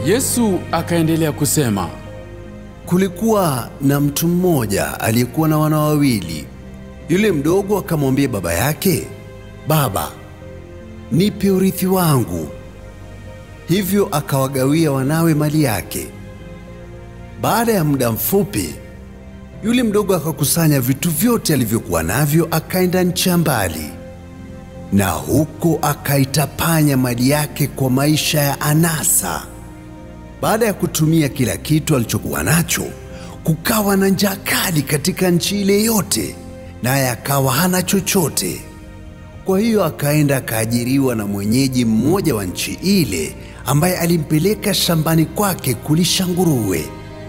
Yesu akaendelea kusema, Kulikuwa na mtu mmoja aliyekuwa na wana wawili. Yule mdogo akamwambia baba yake, Baba, nipe urithi wangu. Hivyo akawagawia wanawe mali yake. Baada ya muda mfupi, yule mdogo akakusanya vitu vyote alivyokuwa navyo, akaenda nchi ya mbali, na huko akaitapanya mali yake kwa maisha ya anasa. Baada ya kutumia kila kitu alichokuwa nacho, kukawa na njaa kali katika nchi ile yote, naye akawa hana chochote. Kwa hiyo akaenda akaajiriwa na mwenyeji mmoja wa nchi ile, ambaye alimpeleka shambani kwake kulisha nguruwe.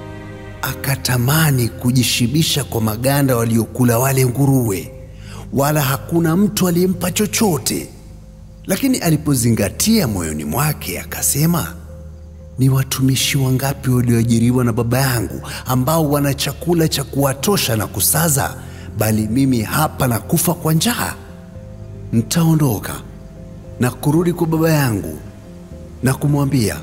Akatamani kujishibisha kwa maganda waliokula wale nguruwe, wala hakuna mtu aliyempa chochote. Lakini alipozingatia moyoni mwake, akasema ni watumishi wangapi walioajiriwa na baba yangu ambao wana chakula cha kuwatosha na kusaza, bali mimi hapa na kufa kwa njaa? Nitaondoka na kurudi kwa baba yangu na kumwambia,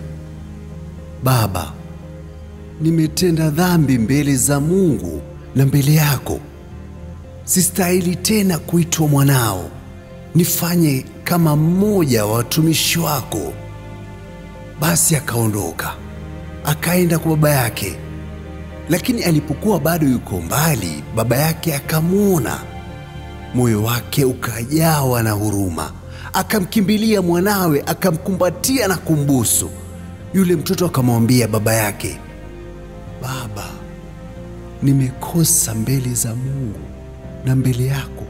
Baba, nimetenda dhambi mbele za Mungu na mbele yako. Sistahili tena kuitwa mwanao. Nifanye kama mmoja wa watumishi wako. Basi akaondoka akaenda kwa baba yake, lakini alipokuwa bado yuko mbali, baba yake akamwona, moyo wake ukajawa na huruma, akamkimbilia mwanawe, akamkumbatia na kumbusu. Yule mtoto akamwambia baba yake, Baba, nimekosa mbele za Mungu na mbele yako,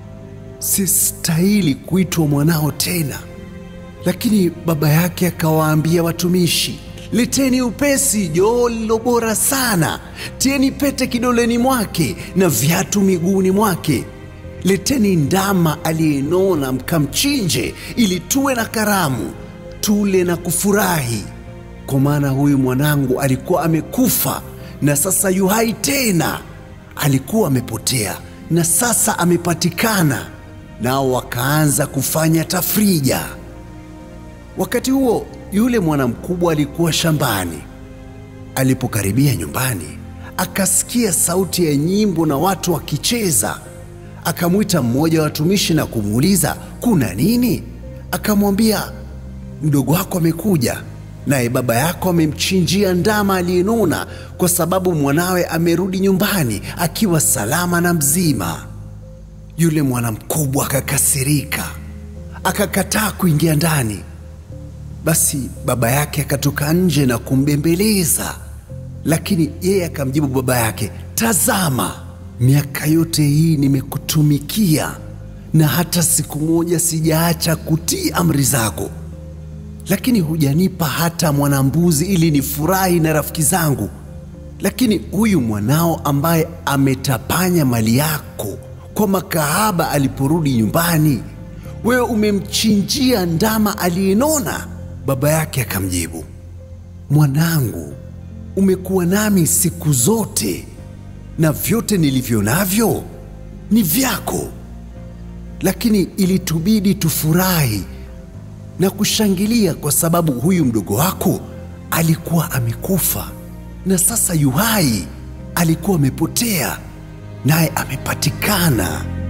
sistahili kuitwa mwanao tena. Lakini baba yake akawaambia watumishi, leteni upesi joho lililo bora sana, tieni pete kidoleni mwake na viatu miguuni mwake. Leteni ndama aliyenona, mkamchinje, ili tuwe na karamu, tule na kufurahi. Kwa maana huyu mwanangu alikuwa amekufa na sasa yu hai tena, alikuwa amepotea na sasa amepatikana. Nao wakaanza kufanya tafrija. Wakati huo yule mwana mkubwa alikuwa shambani. Alipokaribia nyumbani, akasikia sauti ya nyimbo na watu wakicheza. Akamwita mmoja wa watumishi na kumuuliza kuna nini? Akamwambia, mdogo wako amekuja, naye baba yako amemchinjia ndama aliyenona, kwa sababu mwanawe amerudi nyumbani akiwa salama na mzima. Yule mwana mkubwa akakasirika, akakataa kuingia ndani. Basi baba yake akatoka nje na kumbembeleza, lakini yeye akamjibu baba yake, tazama, miaka yote hii nimekutumikia na hata siku moja sijaacha kutii amri zako, lakini hujanipa hata mwanambuzi ili nifurahi na rafiki zangu. Lakini huyu mwanao ambaye ametapanya mali yako kwa makahaba, aliporudi nyumbani, wewe umemchinjia ndama aliyenona. Baba yake akamjibu, mwanangu, umekuwa nami siku zote na vyote nilivyo navyo ni vyako, lakini ilitubidi tufurahi na kushangilia kwa sababu huyu mdogo wako alikuwa amekufa na sasa yu hai, alikuwa amepotea naye amepatikana.